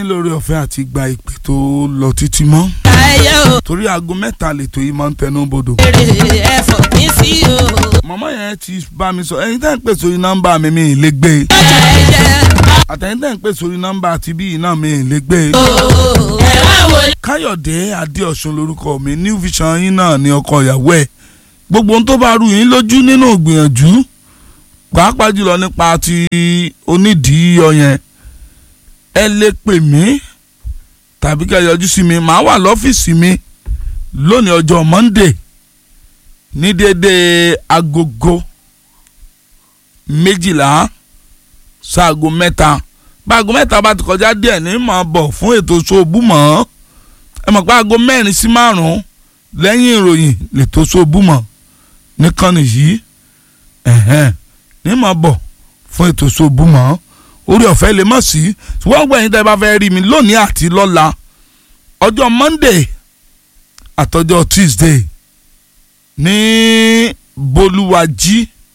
lórí ọ̀fẹ́ àti gba ìpè tó lọ títí mọ́ ayé o torí aago mẹ́ta lètò yìí máa ń tẹnu bodò. èrè ẹ̀fọ́ mi sí o. màmá yẹn ti bá mi sọ ẹ̀yin tẹ́ ń pè sórí nọ́mbà mi mi ì lè gbé e ọjà ẹ̀jẹ̀ àtẹ̀yin tẹ́ ń pè sórí nọ́mbà àti bíi náà mi ì lè gbé e. o. ẹ wá wò ó. káyọ̀dé adéọ̀sùn lorúkọ mi new vision yín náà ní ọkọ ìyàwó ẹ̀ gbogbo ohun tó bá rú yín lójú nínú ìgbìyànjú pàápàá jùlọ nípa ti onídìí ọyẹn ẹ lè pè mí tàbí kẹ́ yọjú sí mi màá wà lọ́fíìsì mi lónìí ọjọ́ monday ní déédéé agogo méjìlá sáago mẹ́ta bá aago mẹ́ta bá ti kọjá díẹ̀ ní màá bọ̀ fún ètò ṣòbù mọ́ ẹ mọ̀ pé aago mẹ́rin sí márùn-ún lẹ́yìn ìròyìn lètò ṣòbù mọ́ nìkànnì yìí ẹ̀hẹ́n ní màá bọ̀ fún ètò ṣòbù mọ́ orí ọ̀fẹ́ lè mọ̀ sí ṣùgbọ́n gbẹ̀yìn tẹ́ bá fẹ́ rí mi lónìí àti lọ́la ọjọ́ monday àtọjọ́ tuesday ní bolúwàjí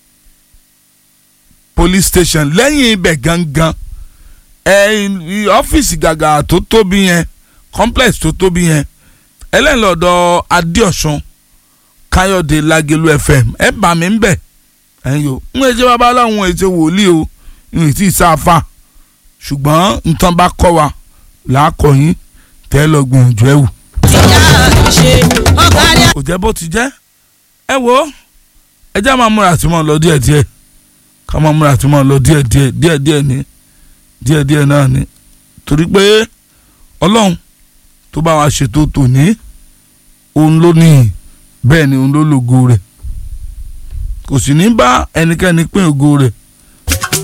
police station lẹ́yìn ibẹ̀ gangan ẹ ọ́fíìsì gàgà tó tóbi yẹn complex tó tóbi yẹn ẹlẹ́nlọ́dọ̀ adéọ̀sùn káyọ̀dé lágẹ̀lú fm ẹ bà mí ń bẹ̀ ẹ̀yin o ń ṣe babaláwo ń ṣe wòlíì o ń tí ì sáfà ṣùgbọ́n nǹkan bá kọ́ wa làákọ̀ yín tẹ́ lọ gbìyànjú ẹ̀ wò. ìyá àṣẹ ọ̀kárí kò jẹ́ bó ti jẹ́ ẹ wo ẹ jẹ́ máa múra àti máa lọ díẹ̀díẹ̀ ká máa múra àti máa lọ díẹ̀díẹ̀ díẹ̀díẹ̀ ní díẹ̀díẹ̀ náà ni torí pé ọlọ́run tó bá wa ṣètò tòní òun ló ní bẹ́ẹ̀ ni òun ló lògo rẹ̀ kò sì ní bá ẹnikẹ́ni pín ògo rẹ̀